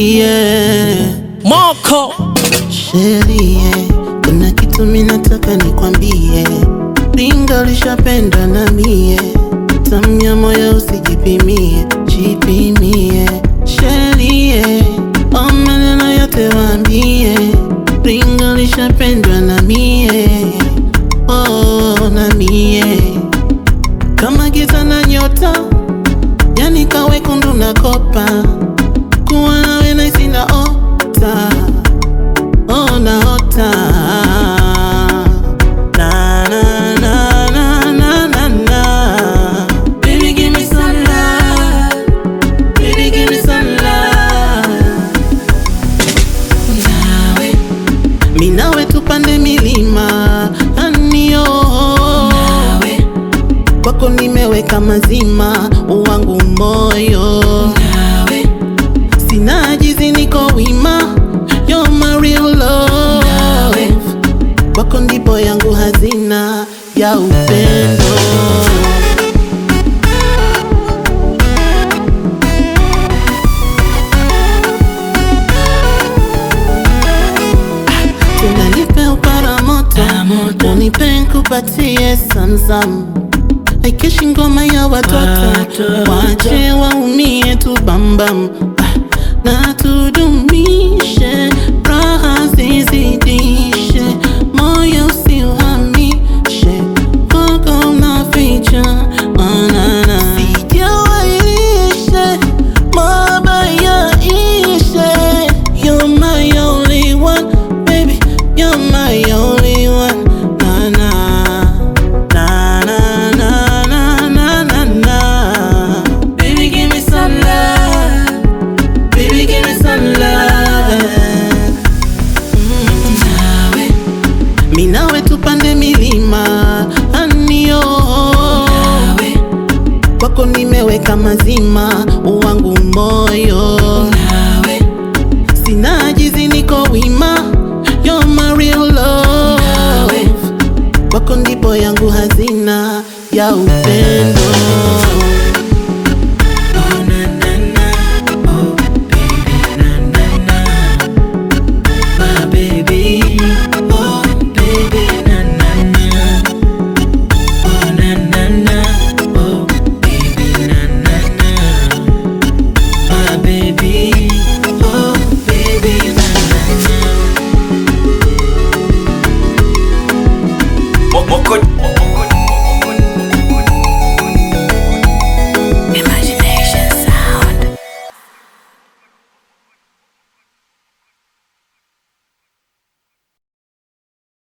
Sherie, Moko sherie, kuna kitu minataka nikwambie, ringa lishapenda na mie, tamya moyo usijipimie, jipimie. Sherie, o maneno yote waambie, ringa lishapendwa na mie, oh, na mie kama giza na nyota, yani kawe kundu na kopa, kuwa nawe naisi na ota, oh naota na na na na na na na Baby give me some love, baby give me some love nawe mi nawe tupande milima anio nawe kwako nimeweka mazima wangu moyo nawe sina jizi niko wima You're my real love kwako ndipo yangu hazina ya upendo tunanipe upara Para moto moto. unipe nkupatie samsam aikeshi ngoma ya watoto Watoto. wache waumie tu bambam Ah, na tudumishe raha zizidishe moyo usiuhamishe koko na ficha manana sijawailishe mabaya ishe You're my only one, baby. You're my only one. Na na na na na na na na. Baby, give me some love. Baby, give me some love. nawe Mi nawe tupande milima anio nawe kwako nimeweka mazima wangu moyo nawe sina jizi niko wima You're my real love kwako ndipo yangu hazina ya upendo